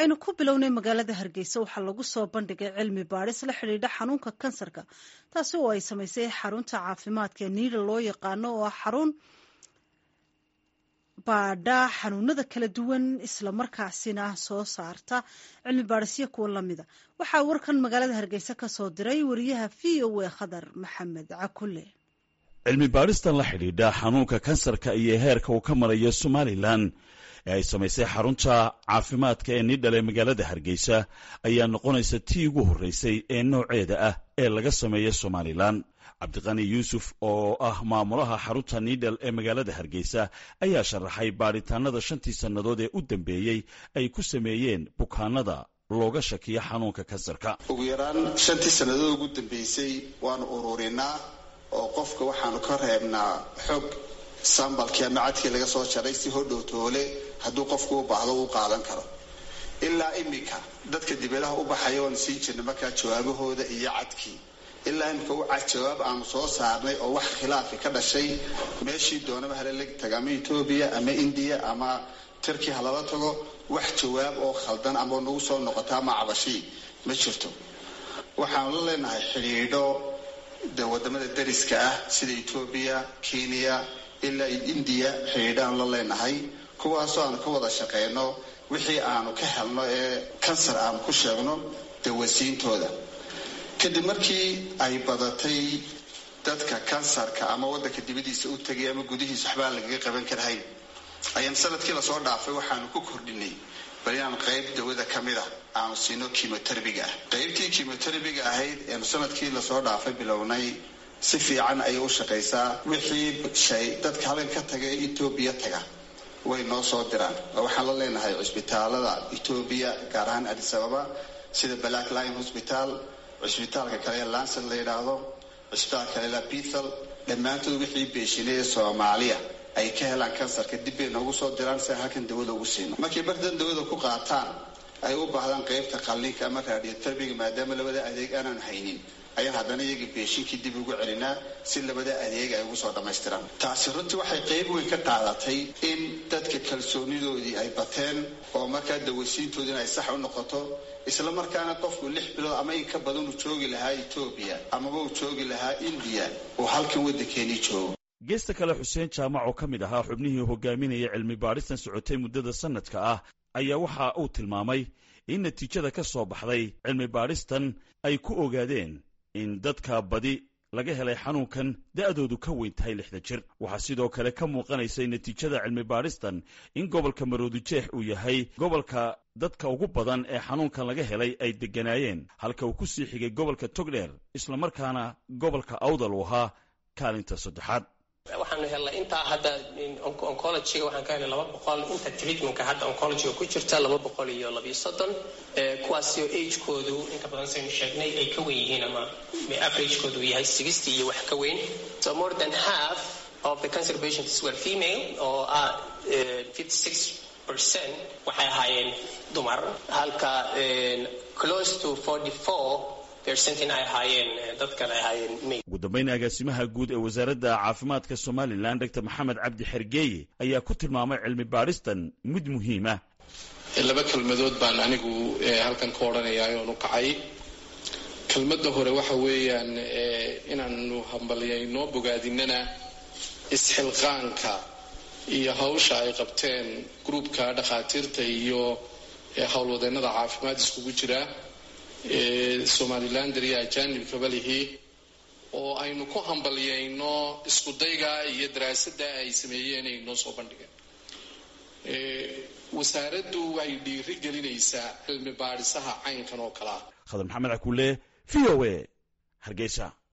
aynu ku bilownay magaalada hargeysa waxaa lagu soo bandhigay cilmi baadhis la xidhiidha xanuunka kansarka taasi oo ay samaysay xarunta caafimaadka ee niida loo yaqaano oo ah xarun baadha xanuunada kala duwan islamarkaasina soo saarta cilmi baadhisyo kuwa lamida waxaa warkan magaalada hargeysa ka soo diray wariyaha v o a khadar maxamed cakule cilmi baadhistan la xidhiidha xanuunka kansarka iyo heerka uu ka marayo somalilan ee ay samaysay xarunta caafimaadka ee nidhal ee magaalada hargeysa ayaa noqonaysa tii ugu horreysay ee nooceeda ah ee laga sameeya somalilan cabdiqani yuusuf oo ah maamulaha xarunta nidhal ee magaalada hargeysa ayaa sharaxay baadhitaanada shantii sannadood ee u dambeeyey ay ku sameeyeen bukaanada looga shakiyo xanuunka kansarka ugu yaraan shantii sannadood ugu dambeysay waanu ururinaa oo qofka waxaanu ka reebnaa xog sambalkii ama cadkii laga soo jaray si hodhow toole hadduu qofku u baahdo uu qaadan karo ilaa iminka dadka dibadaha u baxaya waanu siin jirnay markaa jawaabahooda iyo cadkii ilaa imika u cad jawaab aanu soo saarnay oo wax khilaafi ka dhashay meeshii doonaba hala lag taga ama etoobiya ama indiya ama turkiya halala tago wax jawaab oo khaldan ama nagu soo noqota ama cabashii ma jirto waxaanu la leenahay xidhiidho de wadamada dariska ah sida etoobiya kenya ilaa indiya xidhiidhaanu la leenahay kuwaasoo aanu ka wada shaqeyno wixii aanu ka helno ee kansar aanu ku sheegno dawasiintooda kadib markii ay badatay dadka kansarka ama wadanka dibadiisa u tegay ama gudihiisa waxbaa lagaga qaban karhayn ayaan sanadkii lasoo dhaafay waxaanu ku kordhinay bal inaan qayb dawada ka mid a aanu siino kimoterabiga ah qaybtii kimoterabiga ahayd eenu sanadkii lasoo dhaafay bilownay si fiican ayay u shaqaysaa wixii shay dadka halkan ka taga ee etoobiya taga way noo soo diraan waxaan la leenahay cusbitaalada etoobiya gaar ahaan adis ababa sida black lion hosbital cusbitaalka kale ee lancet la yidhaahdo cusbitaalka kale la bethel dhammaantood wixii beeshinay ee soomaaliya ay ka helaan kansarka dib bay noogu soo diraan si aan halkan dawada ugu siino markay bardan dawada ku qaataan ay u baahdaan qaybta qalliinka ama radioterabiga maadaama labada adeeg aanaan haynin ayaan haddana iyaga beeshinkii dib ugu celinaa si labada adeeg ay ugu soo dhammaystiraan taasi runtii waxay qayb weyn ka qaadatay in dadka kalsoonidoodii ay bateen oo markaa dawasiintoodiina ay sax u noqoto isla markaana qofku lix bilood ama in ka badan uu joogi lahaa etoobiya amaba uu joogi lahaa indiya uu halkan waddankeenii joogo geesta kale xuseen jaamac oo ka mid ahaa xubnihii hogaaminaya cilmi baadhistan socotay muddada sanadka ah ayaa waxa uu tilmaamay in natiijada ka soo baxday cilmi baadhistan ay ku ogaadeen in dadka badi laga helay xanuunkan da'doodu ka weyn tahay lixda jir waxaa sidoo kale ka muuqanaysay natiijada cilmi baadhistan in gobolka maroodijeex uu yahay gobolka dadka ugu badan ee xanuunkan laga helay ay degganaayeen halka uu ku sii xigay gobolka togdheer islamarkaana gobolka awdal uu ahaa kaalinta saddexaad waxaanu helnay intaa hadda oncologyga waxaan ka helnay laba boqol inta treatmentka hadda oncologyga ku jirta laba boqol iyo labiyo soddon kuwaasoo agekoodu inta badan saynu sheegnay ay ka wen yihiin ama averagekoodu yahay sixty iyo wax ka weyn so more than half of the cancer patients were female oo ah fifty six percent waxay ahaayeen dumar halka close to forty four ugu dambayn agaasimaha guud ee wasaaradda caafimaadka somalilan dor maxamed cabdi xergeeye ayaa ku tilmaamay cilmi baadhistan mid muhiima laba kelmadood baan anigu halkan ka odhanayaa oon u kacay kelmadda hore waxa weeyaan inaanu hambalyayno bogaadinana isxilqaanka iyo hawsha ay qabteen gruubka dhakhaatiirta iyo howlwadeennada caafimaad iskugu jira somalilander iyo ajanibkaba lihi oo aynu ku hambalyayno iskudayga iyo daraasadda ay sameeyeen ay noo soo bandhigeen wasaaraddu waxay dhiiri gelinaysaa cilmi baadhisaha caynkan oo kale ah khadar maxamed cakuule v o a hargeysa